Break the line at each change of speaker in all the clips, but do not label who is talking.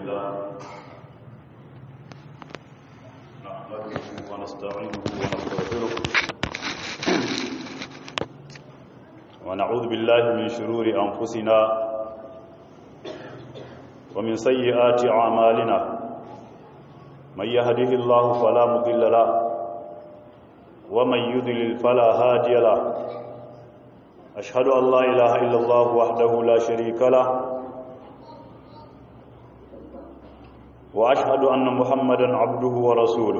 لله نحمده ونستعينه ونستغفره ونعوذ بالله من شرور أنفسنا ومن سيئات أعمالنا من يهده الله فلا مضل له ومن يضلل فلا هادي له أشهد أن لا إله إلا الله وحده لا شريك له وأشهد أن محمدا عبده ورسوله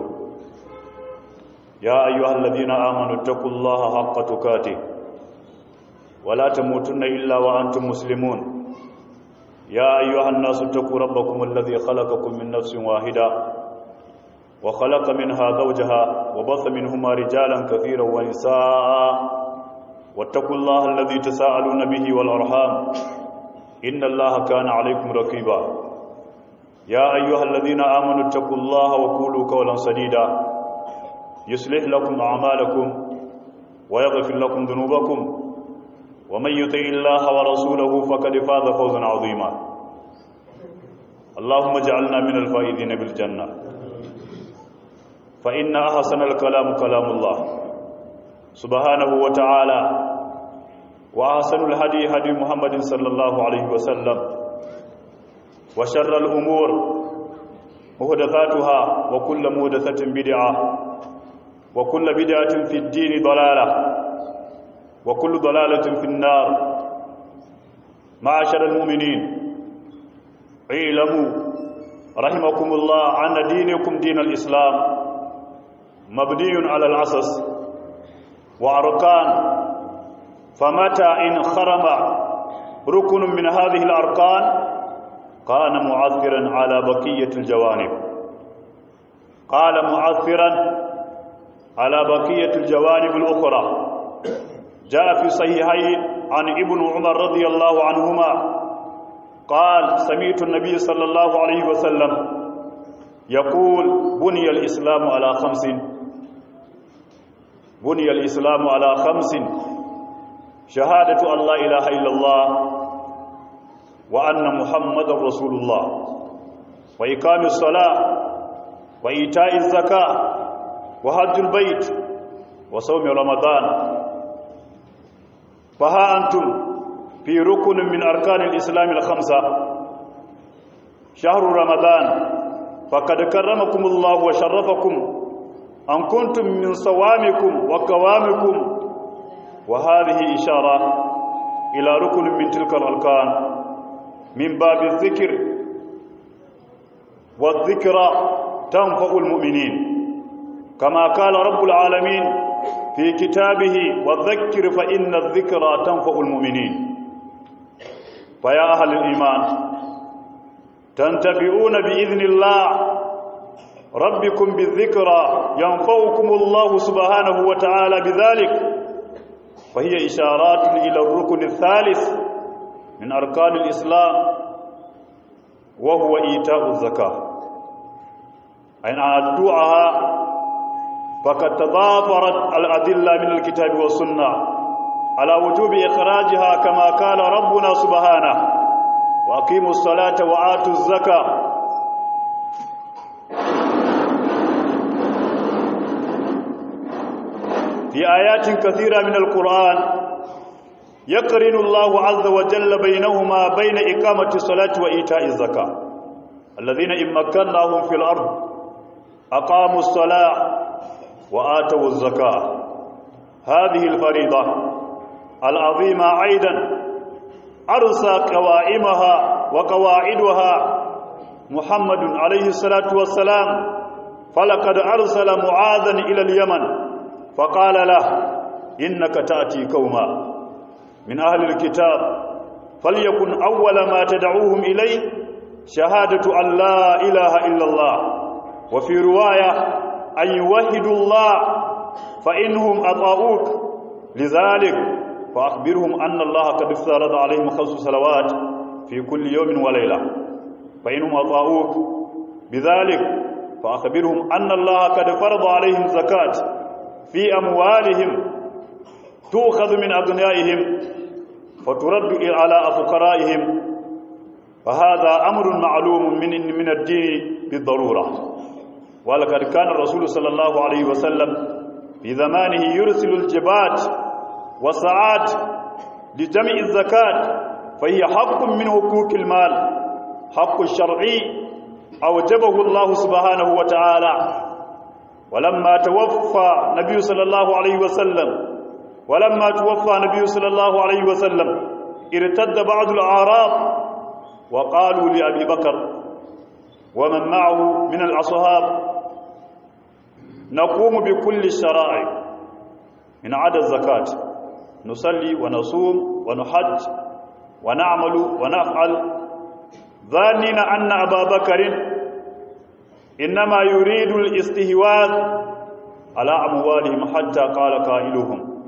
يا أيها الذين آمنوا اتقوا الله حق تقاته ولا تموتن إلا وأنتم مسلمون يا أيها الناس اتقوا ربكم الذي خلقكم من نفس واحدة وخلق منها زوجها وبث منهما رجالا كثيرا ونساء واتقوا الله الذي تساءلون به والأرحام إن الله كان عليكم رقيبا يا أيها الذين آمنوا اتقوا الله وقولوا قولا سديدا يصلح لكم أعمالكم ويغفر لكم ذنوبكم ومن يطع الله ورسوله فقد فاز فوزا عظيما اللهم اجعلنا من الفائزين بالجنة فإن أحسن الكلام كلام الله سبحانه وتعالى وأحسن الهدي هدي محمد صلى الله عليه وسلم وشر الأمور مهدثاتها وكل مهدثة بدعة وكل بدعة في الدين ضلالة وكل ضلالة في النار معاشر المؤمنين اعلموا رحمكم الله أن دينكم دين الإسلام مبني على الأساس وأركان فمتى إن خرم ركن من هذه الأركان كان معثرا على بقية الجوانب قال معثرا على بقية الجوانب الأخرى جاء في صحيحين عن ابن عمر رضي الله عنهما قال سمعت النبي صلى الله عليه وسلم يقول بني الإسلام على خمس بني الإسلام على خمس شهادة أن لا إله إلا الله وأن محمد رسول الله وإقام الصلاة وإيتاء الزكاة وحج البيت وصوم رمضان فها أنتم في ركن من أركان الإسلام الخمسة شهر رمضان فقد كرمكم الله وشرفكم أن كنتم من صوامكم وقوامكم وهذه إشارة إلى ركن من تلك الأركان من باب الذكر والذكرى تنفع المؤمنين كما قال رب العالمين في كتابه والذكر فإن الذكرى تنفع المؤمنين فيا أهل الإيمان تنتبئون بإذن الله ربكم بالذكرى ينفعكم الله سبحانه وتعالى بذلك فهي إشارات إلى الركن الثالث من أركان الإسلام وهو إيتاء الزكاة أين أدعها فقد تضافرت الأدلة من الكتاب والسنة على وجوب إخراجها كما قال ربنا سبحانه وأقيموا الصلاة وآتوا الزكاة في آيات كثيرة من القرآن يقرن الله عز وجل بينهما بين إقامة الصلاة وإيتاء الزكاة الذين إن مكناهم في الأرض أقاموا الصلاة وآتوا الزكاة هذه الفريضة العظيمة أيضا أرسى قوائمها وقواعدها محمد عليه الصلاة والسلام فلقد أرسل معاذا إلى اليمن فقال له إنك تأتي قوما من أهل الكتاب فليكن أول ما تدعوهم إليه شهادة أن لا إله إلا الله وفي رواية أن يوحدوا الله فإنهم أطاؤوك لذلك فأخبرهم أن الله قد افترض عليهم خمس صلوات في كل يوم وليلة فإنهم أطاؤوك بذلك فأخبرهم أن الله قد فرض عليهم زكاة في أموالهم تؤخذ من أغنيائهم فترد على فقرائهم فهذا أمر معلوم من من الدين بالضرورة ولقد كان الرسول صلى الله عليه وسلم في زمانه يرسل الجبات والساعات لجمع الزكاة فهي حق من حقوق المال حق الشرعي أوجبه الله سبحانه وتعالى ولما توفى النبي صلى الله عليه وسلم ولما توفى النبي صلى الله عليه وسلم ارتد بعض الأعراب وقالوا لأبي بكر ومن معه من الأصحاب نقوم بكل الشرائع من عدا الزكاة نصلي ونصوم ونحج ونعمل ونفعل ظانين أن أبا بكر إنما يريد الاستهواذ على أموالهم حتى قال قائلهم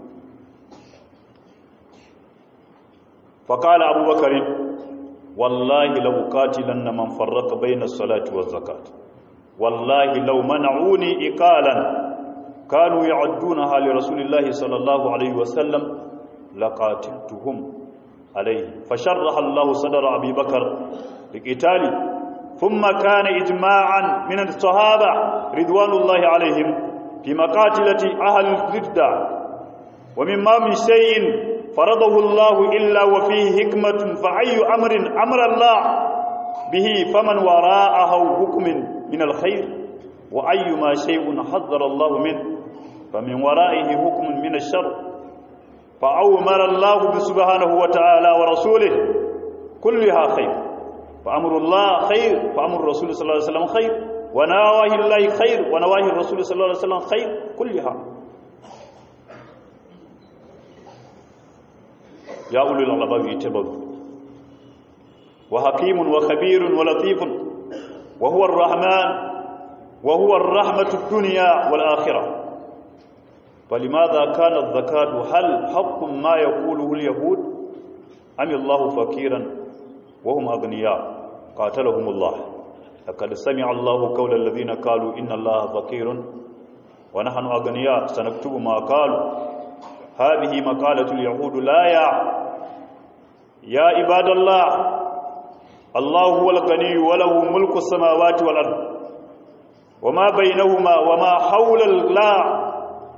فقال أبو بكر والله لو قاتلن من فرق بين الصلاة والزكاة والله لو منعوني إقالا كانوا يعدونها لرسول الله صلى الله عليه وسلم لقاتلتهم عليه فشرح الله صدر أبي بكر لقتال ثم كان إجماعا من الصحابة رضوان الله عليهم في مقاتلة أهل الردة ومما من شيء فرضه الله إلا وفيه حكمة فأي أمر أمر الله به فمن وراءه حكم من الخير وأيما شيء حذر الله منه فمن ورائه حكم من الشر فأومر الله سبحانه وتعالى ورسوله كلها خير فأمر الله خير فأمر الرسول صلى الله عليه وسلم خير ونواهي الله خير ونواهي الرسول صلى الله عليه وسلم خير كلها يا أولي الألباب اتبعوا وحكيم وخبير ولطيف وهو الرحمن وهو الرحمة الدنيا والآخرة فلماذا كان الزكاة هل حق ما يقوله اليهود أم الله فقيرا وهم أغنياء قاتلهم الله لقد سمع الله قول الذين قالوا إن الله فقير ونحن أغنياء سنكتب ما قالوا هذه مقالة اليهود لا يا يا عباد الله الله هو الغني وله ملك السماوات والأرض وما بينهما وما حول الله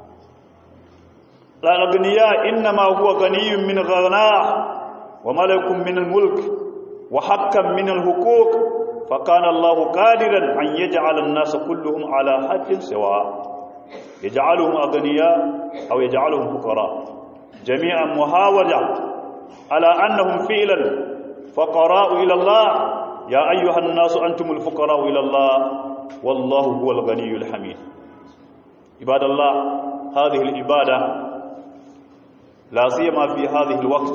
لا الأغنياء إنما هو غني من غناه وملك من الملك وحكا من الحقوق فكان الله قادرا أن يجعل الناس كلهم على حد سواء يجعلهم أغنياء أو يجعلهم فقراء جميعا محاولة على أنهم فعلا فقراء إلى الله يا أيها الناس أنتم الفقراء إلى الله والله هو الغني الحميد عباد الله هذه العبادة لا سيما في هذه الوقت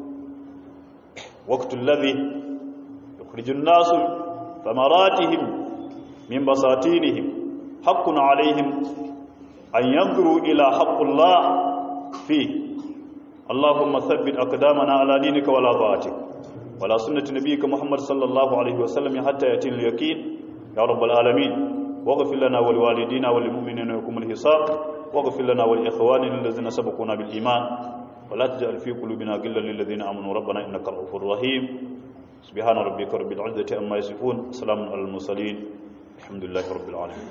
وقت الذي يخرج الناس ثمراتهم من بساتينهم حق عليهم أن ينظروا إلى حق الله فيه اللهم ثبت أقدامنا على دينك ولا طاعتك ولا سنة نبيك محمد صلى الله عليه وسلم حتى يأتي اليقين يا رب العالمين واغفر لنا ولوالدينا وللمؤمنين ويقوم الحساب واغفر لنا ولإخواننا الذين سبقونا بالإيمان ولا تجعل في قلوبنا غلا للذين آمنوا ربنا إنك رؤوف رحيم سبحان ربك رب العزة عما يصفون سلام على المرسلين الحمد لله رب العالمين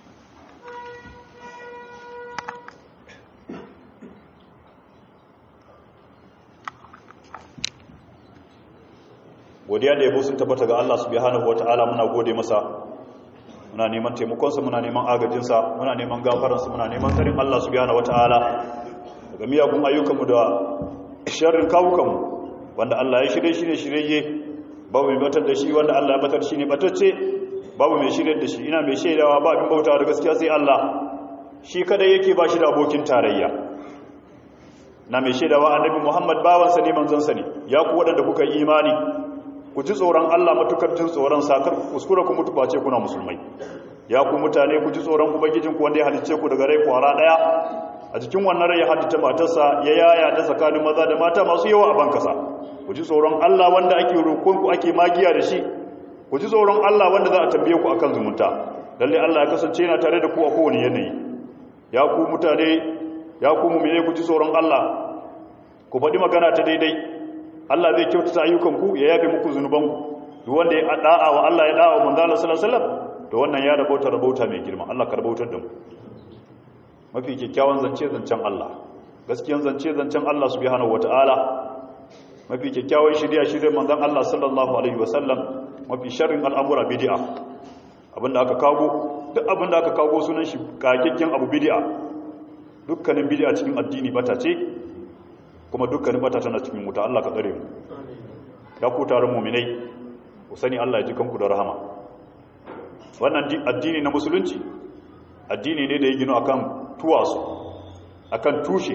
godiya da yabo sun tabbata ga Allah subhanahu wataala muna gode masa muna neman taimakonsa muna neman agajinsa muna neman gafaransa muna neman tsarin Allah subhanahu wataala daga miyagun ayyukanmu da sharrin kawukanmu wanda Allah ya shirye shi ne shirye babu mai batar da shi wanda Allah ya batar shi ne batacce babu mai shirye da shi ina mai shaidawa ba abin bautawa da gaskiya sai Allah shi kadai yake ba shi da abokin tarayya na mai shaidawa annabi Muhammad bawansa ne manzansa ne ya ku waɗanda kuka yi imani ku ji tsoron Allah matukar jin tsoron sakar kuskura ku mutu face kuna musulmai ya ku mutane ku ji tsoron ubangijin ku wanda ya halicce ku daga rai kwara daya a cikin wannan rai ya halitta matarsa ya yaya ta tsakanin maza da mata masu yawa a bankasa ku ji tsoron Allah wanda ake roƙon ku ake magiya da shi ku ji tsoron Allah wanda za a tambaye ku akan zumunta lalle Allah ya kasance yana tare da ku a kowane yanayi ya ku mutane ya ku mu'mine ku ji tsoron Allah ku faɗi magana ta daidai Allah zai kyautata ayyukanku ya yafe muku zunubanku duk wanda ya da'a wa Allah ya da'a wa manzo Allah sallallahu alaihi wasallam to wannan ya rabauta rabauta mai girma Allah ka rabautar da mu mafi kyakkyawan zance zancen Allah gaskiyan zance zancen Allah subhanahu wataala mafi kyakkyawan shirya shirya manzon Allah sallallahu alaihi wasallam mafi sharrin al'amura bid'a abinda aka kago duk abinda aka kago sunan shi kakakken abu bid'a dukkanin bid'a cikin addini bata ce kuma dukkanin bata tana cikin wuta Allah ka tsare mu ya ku taron mu'minai ku sani Allah ya ji kanku da rahama wannan addini na musulunci addini ne da ya gino akan tuwasu akan tushe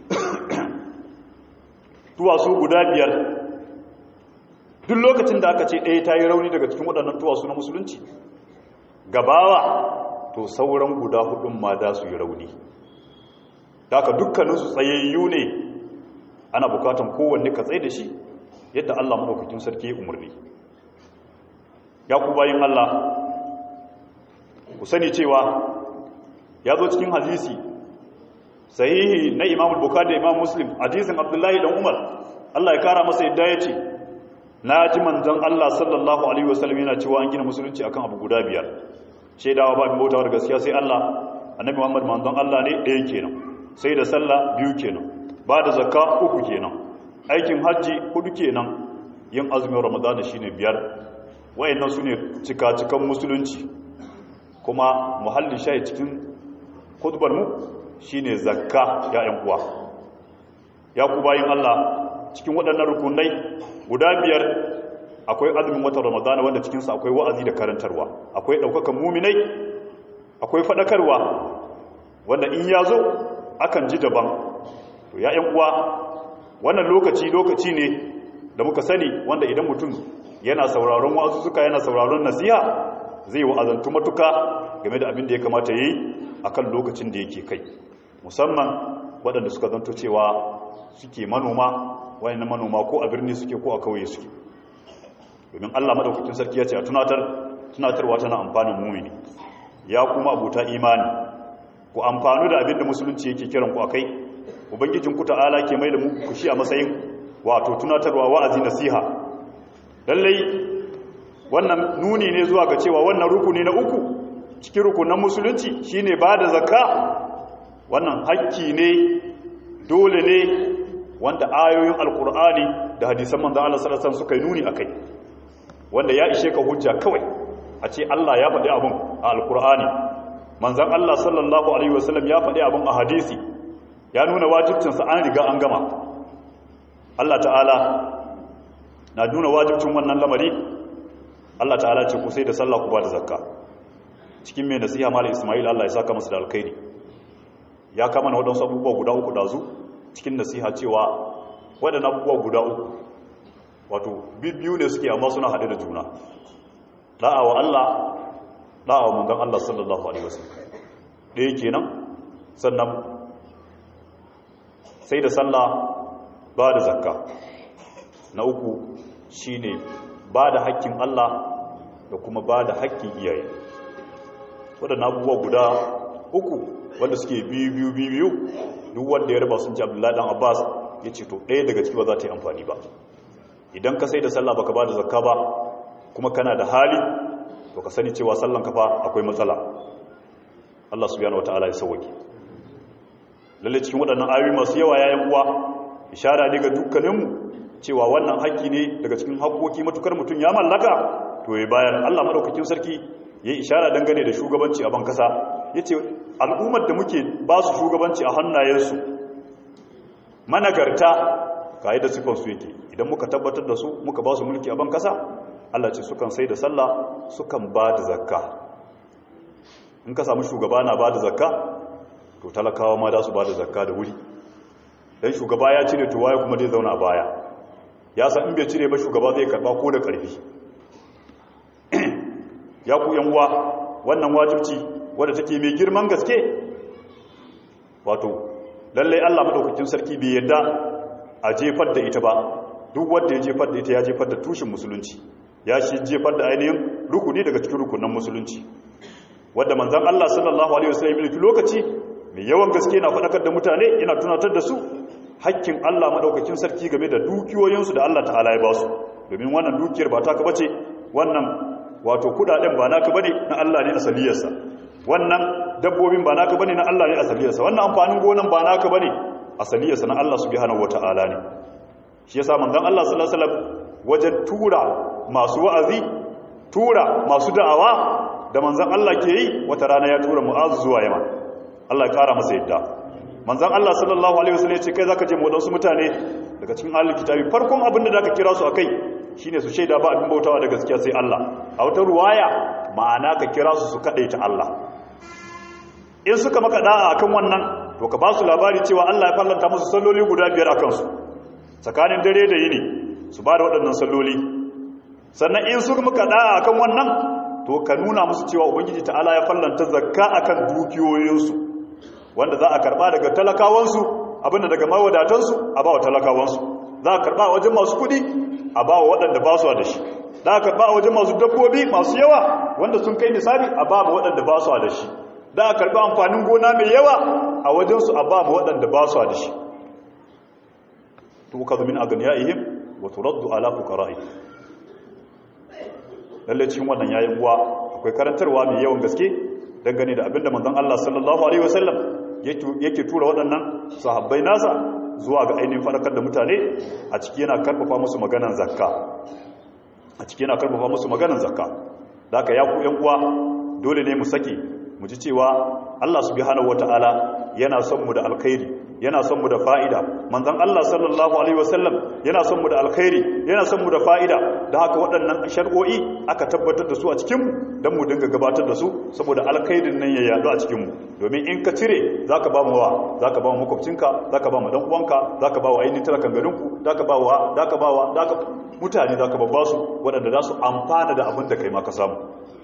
tuwasu guda biyar duk lokacin da aka ce ɗaya ta yi rauni daga cikin waɗannan tuwasu na musulunci gabawa to sauran guda hudun ma da su yi rauni da aka dukkaninsu tsayayyu ne ana bukatan kowanne ka tsaye da shi yadda Allah maɗaukakin sarki ya umarni ya ku bayin Allah ku sani cewa ya zo cikin hadisi sahihi na imam bukhari da imam muslim hadisin abdullahi dan umar Allah ya kara masa yadda ya ce na ji manzon Allah sallallahu alaihi wasallam yana cewa an gina musulunci akan abu guda biyar shaidawa ba bautawa da gaskiya sai Allah annabi Muhammad manzon Allah ne ɗaya kenan sai da sallah biyu kenan ba da zakka uku kenan aikin hajji hudu kenan yin azumin ramadan shine biyar wayannan sune cika-cikan musulunci kuma muhallin shayi cikin khutbar mu shine zakka ya ƴan uwa ya ku bayin Allah cikin waɗannan rukunai guda biyar akwai azumin watan ramadana wanda cikinsa akwai wa'azi da karantarwa akwai ɗaukakan muminai akwai faɗakarwa wanda in ya zo akan ji daban to ya ‘yan uwa wannan lokaci lokaci ne da muka sani wanda idan mutum yana sauraron wasu suka yana sauraron nasiha zai wa'azantu matuka game da abin da ya kamata ya yi a kan lokacin da yake kai musamman waɗanda suka zanto cewa suke manoma wani na manoma ko a birni suke ko a kauye suke domin Allah madaukakin sarki ya ce a tunatar tunatarwa tana amfanin mumini ya kuma abuta imani ku amfanu da abin da musulunci yake kiran ku akai ubangijin ku ta'ala ke mai da mu ku shi a matsayin wato tunatarwa wa'azi nasiha lallai wannan nuni ne zuwa ga cewa wannan rukuni na uku cikin rukunan musulunci shine ba da zakka wannan hakki ne dole ne wanda ayoyin alkur'ani da hadisan manzan Allah sallallahu alaihi suka yi nuni akai wanda ya ishe ka hujja kawai a ce Allah ya faɗi abin a alkur'ani manzan Allah sallallahu alaihi wasallam ya faɗi abin a hadisi ya nuna wajibcinsa an riga an gama Allah ta'ala na nuna wajibcin wannan lamari Allah ta'ala ce ku sai da sallah ku ba da zakka cikin mai nasiha mala Ismail Allah ya saka masa da alkhairi ya kama na waɗansu abubuwa guda uku dazu cikin nasiha cewa waɗannan abubuwa guda uku wato biyu ne suke amma suna haɗe da juna da'a wa Allah da'a wa manzon Allah sallallahu alaihi wasallam ɗaya kenan sannan sai da sallah ba da zakka na uku shine ba da haƙƙin Allah da kuma ba da haƙƙin iyaye waɗannan abubuwa guda uku wanda suke biyu biyu biyu duk wanda ya raba sun ci abdullahi dan abbas ya ce to ɗaya daga ciki ba za ta yi amfani ba idan ka sai da sallah baka ba da zakka ba kuma kana da hali to ka sani cewa sallan kafa akwai matsala Allah subhanahu wataala ya sauke lalle cikin waɗannan ayoyi masu yawa yayin uwa ishara ne ga dukkaninmu cewa wannan haƙƙi ne daga cikin haƙƙoƙi matukar mutum ya mallaka to ya bayar Allah madaukakin sarki ya ishara dangane da shugabanci a ban kasa yace al'ummar da muke ba su shugabanci a hannayensu managarta ga da sifan su yake idan muka tabbatar da su muka ba su mulki a ban kasa Allah ce sukan sai da sallah sukan ba da zakka in ka samu shugaba na ba da zakka to talakawa ma da su ba da zakka da wuri dan shugaba ya cire to waye kuma zai zauna a baya ya san in bai cire ba shugaba zai karba ko da karfi ya ku yan uwa wannan wajibci wadda take mai girman gaske wato lallai Allah madaukakin sarki bai yadda a jefar da ita ba duk wanda ya jefar da ita ya jefar da tushen musulunci ya shi jefar da ainihin rukuni daga cikin rukunan musulunci wadda manzon Allah sallallahu alaihi wasallam ya lokaci mai yawan gaske na faɗakar da mutane yana tunatar da su hakkin Allah madaukakin sarki game da dukiyoyinsu da Allah ta'ala ya ba su domin wannan dukiyar ba ta ka bace wannan wato kudaden ba naka bane na Allah ne asaliyarsa wannan dabbobin ba naka bane na Allah ne asaliyarsa wannan amfanin gonan ba naka bane asaliyarsa na Allah subhanahu wataala ne shi yasa manzon Allah sallallahu alaihi wasallam wajen tura masu wa'azi tura masu da'awa da manzon Allah ke yi wata rana ya tura Mu'az zuwa Yaman Allah ya kara masa yadda manzon Allah sallallahu alaihi wasallam ya ce kai zaka je mu wadansu mutane daga cikin ahlul kitabi farkon abin da zaka kira su akai shine su shaida ba abin bautawa da gaskiya sai Allah a wata ruwaya ma'ana ka kira su su kadaita Allah in suka maka da'a akan wannan to ka ba su labari cewa Allah ya fallanta musu salloli guda biyar akan su tsakanin dare da yini su ba da waɗannan salloli sannan in suka maka da'a akan wannan to ka nuna musu cewa ubangiji ta'ala ya fallanta zakka akan dukiyoyinsu wanda za a karba daga talakawansu abinda daga mawadatansu a ba wa talakawansu za a karba a wajen masu kudi a ba wa waɗanda ba su da shi za a karba a wajen masu dabbobi masu yawa wanda sun kai misali a ba wa waɗanda ba su da shi za a karba amfanin gona mai yawa a wajensu a ba wa waɗanda ba su da shi to ka zumin a ganiya'ihim wa turaddu ala fuqara'i lalle cikin wannan yayin uwa akwai karantarwa mai yawan gaske dangane da abinda manzon Allah sallallahu alaihi wasallam yake tura waɗannan sahabbai nasa zuwa ga ainihin faɗakar da mutane a ciki yana karfafa musu maganan zakka a ciki yana karfafa musu maganan zakka da aka ya ku yan uwa dole ne mu sake mu ji cewa Allah subhanahu wataala yana son mu da alkhairi yana son mu da fa'ida manzon Allah sallallahu alaihi wasallam yana son mu da alkhairi yana son mu da fa'ida da haka waɗannan shar'o'i aka tabbatar da su a cikin mu dan mu dinga gabatar da su saboda alkhairin nan ya yadu a cikin mu domin in ka cire zaka ba mu wa zaka ba mu makwabcinka zaka ba mu dan uwanka zaka ba wa ainihin talakan garinku zaka ba wa zaka ba wa zaka mutane zaka babba su waɗanda za su amfana da abin da kai ma ka samu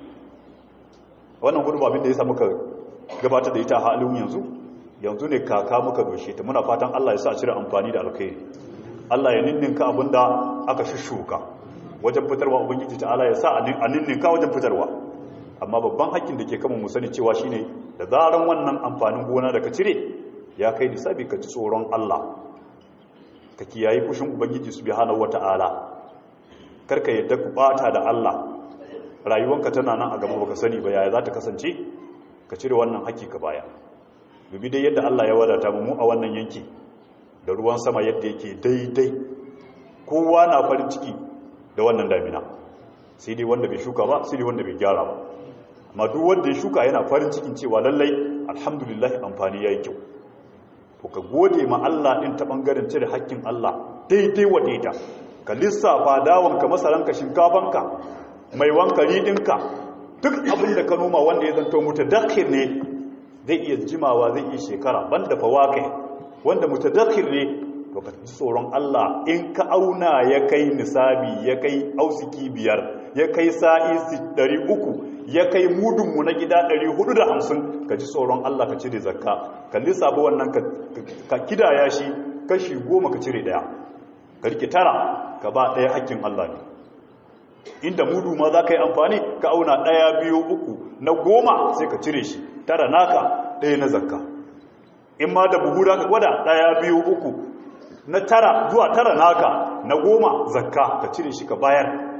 wannan gudu abin da ya sa muka gabatar da ita a halin yanzu yanzu ne kaka muka doshe ta muna fatan Allah ya sa cire amfani da alkhairi Allah ya ninninka abin da aka shishuka wajen fitarwa ubangiji ta Allah ya sa a ninninka wajen fitarwa amma babban hakkin da ke kama mu sani cewa shine da zaran wannan amfanin gona da ka cire ya kai nisabi ka ci tsoron Allah ka kiyaye fushin ubangiji subhanahu wataala karka yadda ku bata da Allah rayuwanka tana nan a gaba baka sani ba yaya za ta kasance ka cire wannan haƙƙi ka baya dubi dai yadda Allah ya wadata mu a wannan yanki da ruwan sama yadda yake daidai kowa na farin ciki da wannan damina sai dai wanda bai shuka ba sai dai wanda bai gyara ba amma duk wanda ya shuka yana farin cikin cewa lallai alhamdulillah amfani yayi kyau to ka gode ma Allah din ta bangaren cire haƙƙin Allah daidai wa daida ka lissafa dawanka masaranka shinkafanka mai wankari ɗinka duk abin da ka noma wanda ya zanto mutadakhir ne zai iya jimawa zai iya shekara banda fawakai wanda mutadakhir ne to ka ji tsoron Allah in ka auna ya kai nisabi ya kai ausiki biyar ya kai sa'i 300 ya kai mudunmu na gida 450 ka ji tsoron Allah ka cire zakka ka lissafa wannan ka kidaya shi kashi goma ka cire daya ka rike tara ka ba daya hakkin Allah ne inda mudu ma za ka yi amfani ka auna ɗaya biyu uku na goma sai ka cire shi tara naka ɗaya na zakka in ma da buhu ka gwada ɗaya biyu uku na tara zuwa tara naka na goma zakka ka cire shi ka bayar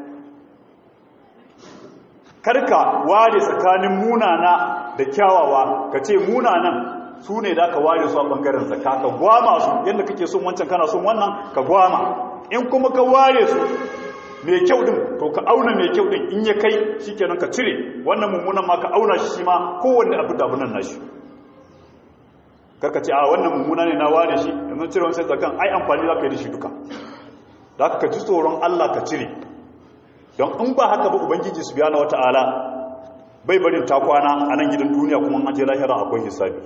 karka ware tsakanin munana da kyawawa ka ce munanan su ne da ka ware su a ɓangaren zakka ka gwama su yadda kake son wancan kana son wannan ka gwama in kuma ka ware su mai kyau din to ka auna mai kyau din in ya kai shikenan ka cire wannan mummunan ma ka auna shi shi ma kowanne abu da abunan nashi karka ce a wannan mummuna ne na ware shi yanzu cire wani sai zakan ai amfani za ka yi da shi duka da ka ji tsoron Allah ka cire don in ba haka ba ubangiji su biya na wata'ala bai barin ta kwana a nan gidan duniya kuma an je lahira akwai hisabi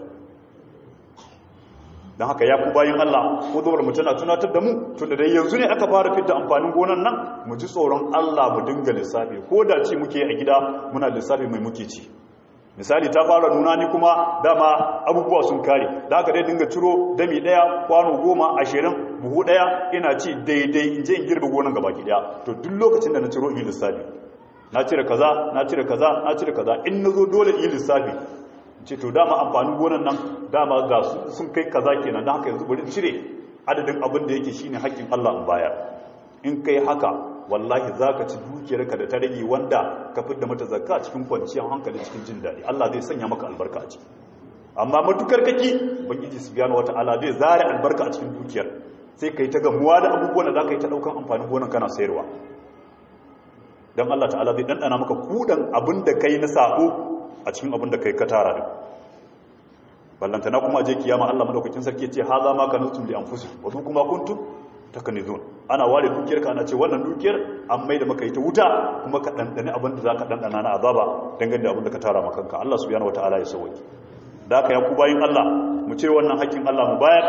don haka ya ku bayan Allah ko zuwar mu tana tunatar da mu tun da dai yanzu ne aka fara fitta amfanin gonan nan mu ji tsoron Allah mu dinga lissafi ko da ci muke a gida muna lissafi mai muke ci misali ta fara nuna ni kuma dama abubuwa sun kare da haka dai dinga ciro dami daya kwano goma ashirin buhu daya ina ci daidai in je in girbe gonan gaba ki daya to duk lokacin da na ciro in yi lissafi na cire kaza na cire kaza na cire kaza in na zo dole in yi lissafi ce to dama amfanin gonan nan dama ga sun kai kaza kenan don haka yanzu bari cire adadin abin da yake shine haƙƙin Allah in bayar in kai haka wallahi zaka ci dukiyarka da ta rage wanda ka fidda mata zakka cikin kwanciyar hankali cikin jin daɗi Allah zai sanya maka albarka a ciki amma matukar kake ubangiji subhanahu wataala zai zare albarka a cikin dukiyar sai kai ta gamuwa da abubuwan da zaka yi ta daukan amfanin gonan kana sayarwa dan Allah ta'ala zai dandana maka kudan abin da kai na sako a cikin abin da kai ka tara din ballantana kuma je kiyama Allah madaukakin sarki ce haza ma kanustum li anfusikum wa kuma kuntum takanizun ana ware dukiyar ka ana ce wannan dukiyar an mai da maka ita wuta kuma ka dandane abin da zaka dandana na azaba dangane da abin da ka tara maka kanka Allah subhanahu wataala ya sauke da haka ya ku bayin Allah mu ce wannan hakkin Allah mu bayar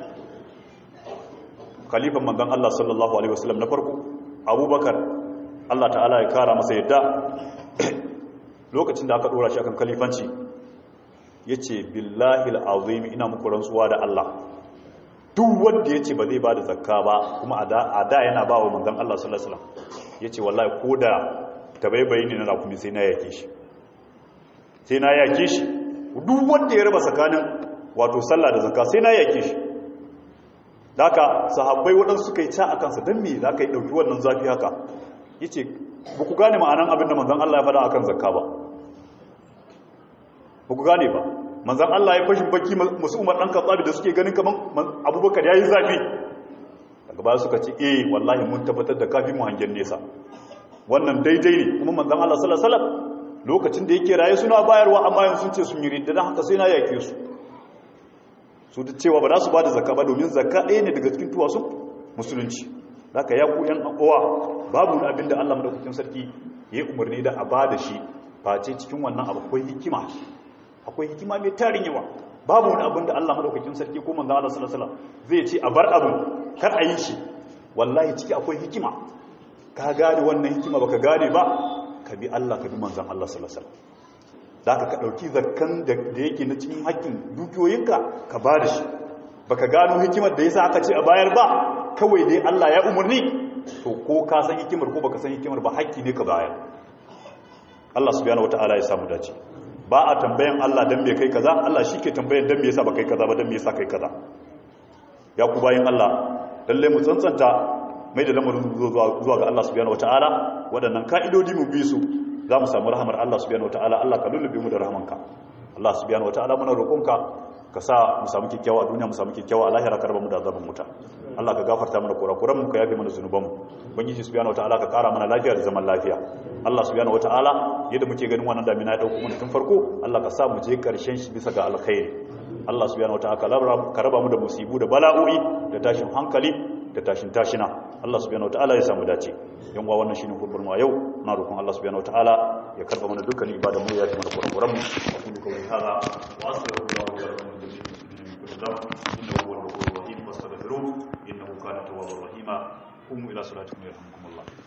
khalifan manzon Allah sallallahu alaihi wasallam na farko Abubakar Allah ta'ala ya kara masa yadda lokacin da aka dora shi akan khalifanci yace billahi alazim ina muku rantsuwa da Allah duk wanda yace ba zai bada zakka ba kuma a da yana ba wa manzon Allah sallallahu alaihi wasallam yace wallahi koda tabaibayi ne na rakumi sai na yake shi sai na yake shi duk wanda ya raba tsakanin wato sallah da zakka sai na yake shi haka sahabbai waɗansu suka yi ca a kansa don me za ka yi ɗauki wannan zafi haka ya ce ba ku gane ma'anan abin da manzan Allah ya faɗa a kan zakka ba ba ku gane ba manzan Allah ya fashin baki masu umar ɗan katsabi da suke ganin kamar abubakar ya yi zafi daga baya suka ce eh wallahi mun tabbatar da kafin mu hangen nesa wannan daidai ne kuma manzan Allah sallallahu alaihi wasallam lokacin da yake raye suna bayarwa amma yanzu sun ce sun yi ridda don haka sai na yake su su da cewa ba za su ba da zakka ba domin zakka ɗaya ne daga cikin tuwasun musulunci haka ya ku yan uwa babu wani abin da Allah madaukakin sarki ya yi umarni da a ba da shi face cikin wannan abu akwai hikima akwai hikima mai tarin yawa babu wani abin da Allah madaukakin sarki ko manzo Allah sallallahu alaihi wasallam zai ce a bar abin kar a yi shi wallahi ciki akwai hikima ka gane wannan hikima baka gane ba ka bi Allah ka bi manzon Allah sallallahu alaihi wasallam da ka ɗauki zakkan da yake na cikin haƙƙin dukiyoyinka ka ba da shi ba ka gano hikimar da ya sa aka ce a bayar ba kawai dai Allah ya umarni to ko ka san hikimar ko baka san hikimar ba haƙƙi ne ka bayar Allah subhanahu wata'ala ya samu dace ba a tambayan Allah dan me kai kaza Allah shi ke tambayan dan me yasa ba kai kaza ba dan me yasa kai kaza ya ku bayin Allah lalle mu tsantsanta mai da lamarin zuwa ga Allah subhanahu wata'ala waɗannan ka'idodi mu bi su za mu samu rahamar Allah subhanahu wataala Allah ka lullube mu da rahamanka Allah subhanahu wataala muna roƙonka ka sa mu samu kikkiawa a duniya mu samu kikkiawa a lahira ka raba mu da azaban wuta Allah ka gafarta mana kurakuran mu ka yafe mana zunuban mu ubangiji subhanahu wataala ka kara mana lafiya da zaman lafiya Allah subhanahu wataala yadda muke ganin wannan damina ya dauko mu tun farko Allah ka sa mu je karshen shi bisa ga alkhairi Allah subhanahu wataala ka raba mu da musibu da bala'o'i da tashin hankali da tashin tashina Allah subhanahu wataala ya samu dace yan uwa wannan shine kurbar mu a yau na roƙon Allah subhanahu wataala ya karba mana dukkan ibadan mu ya yi mana kurakuran mu kullu kawai hada wa astaghfirullah wa lakum min kulli dhanb innahu huwal ghafurur rahim wastaghfiruhu innahu kana tawwabur rahima qumu ila salatikum yarhamukumullah